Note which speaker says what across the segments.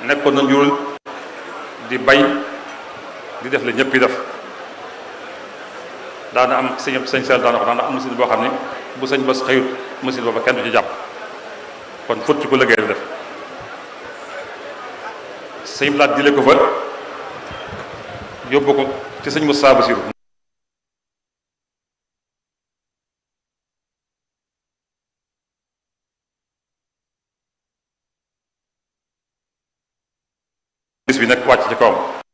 Speaker 1: nekkoon na njurul di bay di def la ñëpp yi def daana am sëñ sëñ seel daana ko daana am machine boo xam ne bu sëñ bas xëyut machine booba kenn du ci jàpp kon fut ci ko liggéey def sëñ laat jële ko fa yóbbu ko ci sëñ Moussa Bassirou bis bi nag wàcc ci kawam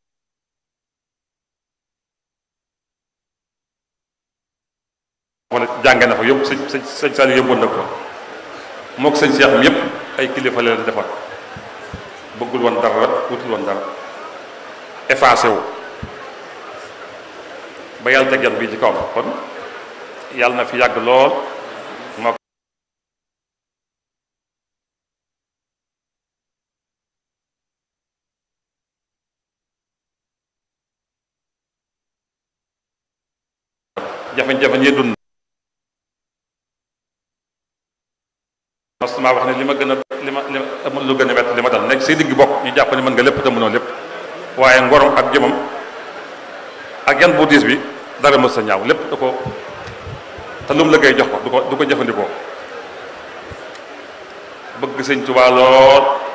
Speaker 1: wala jànge na fa yóbbu sëñ sëñ sëñ Saliou yóbboon na ko moo ko sëñ Cheikh mi yëpp ay kilifa leen defar bëggul woon dara wutul woon dara effacé wu ba yàlla teg yan bii ci kawam kon yàlla na fi yàgg lool moo jafe-jafe ñee dund mosuma wax ne li ma gën a li ma li ma amul lu gën a wett li ma dal nekk say digg bokk ñu jàpp ne mën nga lépp te mënoo lépp waaye ngorom ak jëmam ak yan bu diis bi dara mës sa ñaaw lépp da ko te lu mu liggéey jox ko du ko du ko jëfandikoo bëgg sëñ Tuubaa lool